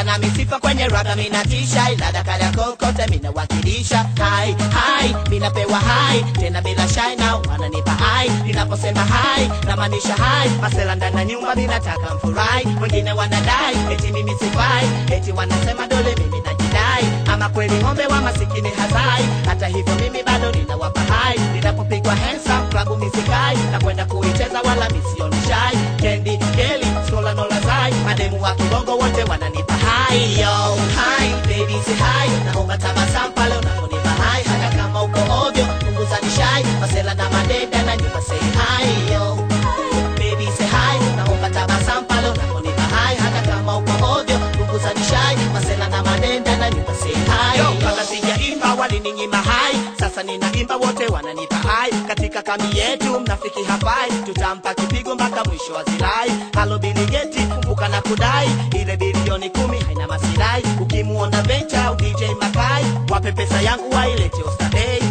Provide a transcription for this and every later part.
kwanza na misifa kwenye raga minatisha ilada kala kokote minawakilisha hai hai minapewa hai tena bila shai na wananipa hai ninaposema hai namaanisha hai masela ndani ya nyumba ninataka mfurahi wengine wanadai eti mimi sifai eti wanasema dole mimi najidai ama kweli ng'ombe wa masikini hazai hata hivyo mimi bado ninawapa hai ninapopigwa handsome klabu misikai na kwenda kuicheza wala misioni shai kendi keli skola nola zai mademu wa kibongo wote wananipa hai yo hai baby say hai naomba tabasamu pale unaponipa hai hata kama uko ovyo punguza nishai masela na madeda na nyumba say hai yo baby say hi naomba tabasamu pale unaponipa hai hata kama uko ovyo punguza nishai masela na madenda na nyumba say hi yo kabla sijaimba walininyima hai sasa ninaimba wote wananipa hai katika kambi yetu mnafiki hafai tutampa kipigo mpaka mwisho wa zilai halo biligeti kumbuka na kudai ile bilioni kumi haina masirai ukimuona vencha au dj makai wape pesa yangu wailete ostadei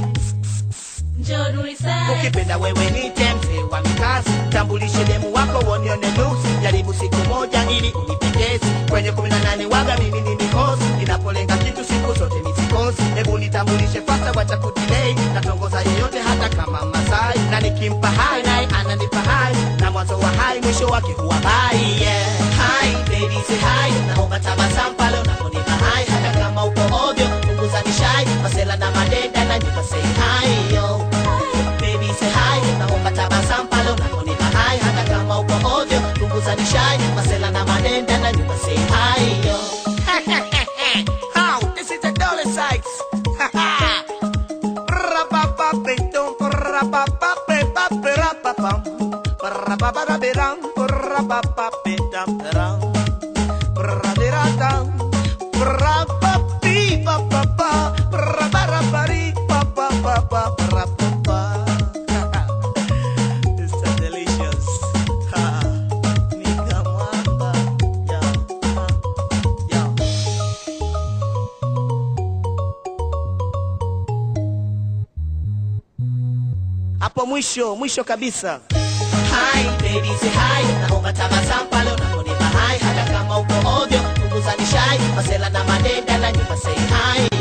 ukipenda wewe nite mzee wa mikazi tambulishe demu wako wonione nusu jaribu siku moja ili unipendezi kwenye kumi na nane waga mimi ni mikosi ninapolenga kitu siku zote misikosi hebu nitambulishe fasta wacha kudilei natongoza yeyote hata kama masai na nikimpa hai naye ananipa hai na mwanzo wa hai mwisho wake huwa bai yeah. hai baby say hai naomba tabasamu pale unaponipa hai hata kama uko ovyo punguza nishai masela na madenda na nyumba say hai yo baby say hi naomba tabasamu pale unaponipa hai hata kama uko ovyo punguza nishai masela na manenda na nyumba say hi yo How? This is the dollar sites. Ra-ba-ba-ba-dum, ra-ba-ba-ba-ba-ba-ra-ba-bum. Ra-ba-ba-ba-ba-dum, ra-ba-ba-ba-dum, ra-ba-ba-ba-dum, ra-ba-ba-ba-ba-ba, ra-ba-ba-ba-ba-ba-ba, ra-ba-ba. It's so delicious. Ha. Nika mwamba. Yo, ha. Yo. hapo mwisho mwisho kabisa Hi, baby, say hi. Naomba tabasamu pale unaponipa hai hata kama uko ovyo punguza nishai masela na madenda na nyumba say hi